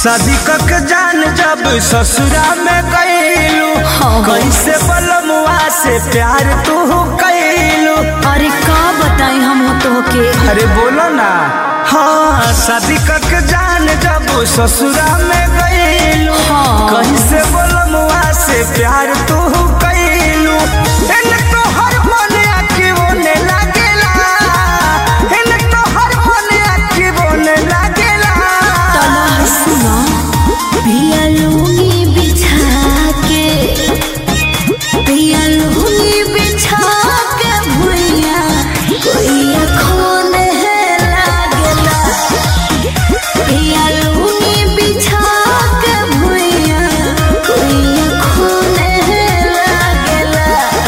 शादी कक जान जब ससुरा में गईलू हाँ। कैसे बलमुआ से प्यार तू कैलू अरे का बताई हम तो के अरे बोलो ना हाँ शादी कक जान जब ससुरा में गईलू हाँ। कैसे बलमुआ से प्यार तू कैलू इन तो हर मन आखी बोने लागेला इन तो हर मन आखी बोने लागेला तला सुना पिया लूंगी बिछा के पिया लूंगी बिछा के भुइया कोई अखोन है लागला पिया लूंगी बिछा के भुइया कोई अखोन है लागला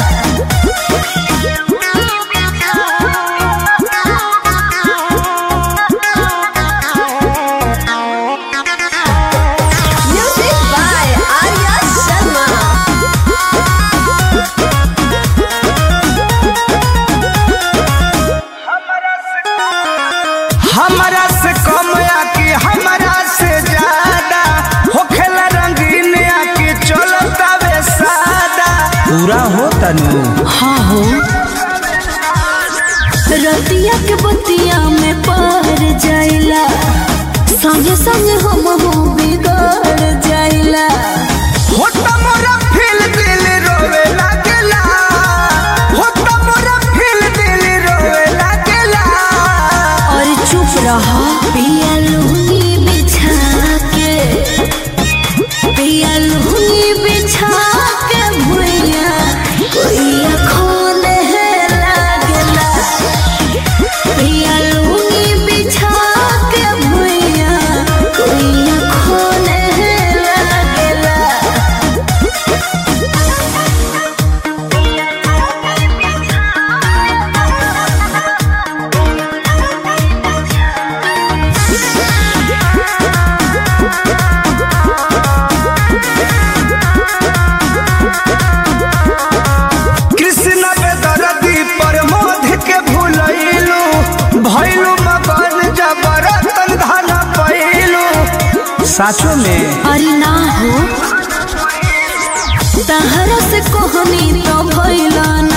Music by Arya Sharma. हमरा से कम आके हमरा से ज्यादा होखेला रंगीन आके चलता वे सादा पूरा हो तनु हाँ हो रतिया के बतिया में पार जाइला संगे संगे हम हो बिगड़ जाइला हो मोरा फील दिल रोवे लागेला हो मोरा फील दिल रोवे लागेला और चुप रहा पिया लूंगी बिछा के पिया लूंगी बिछा के भुइया कोई अखोन है लागला पिया लूंगी बिछा के भुइया कोई अखोन है लागला कृष्ण बेदरदी पर मोध के भूलैलू भैलू मगन जबरतन धन पैलू साचो में अरे ना हो तहरा से कहनी तो भइला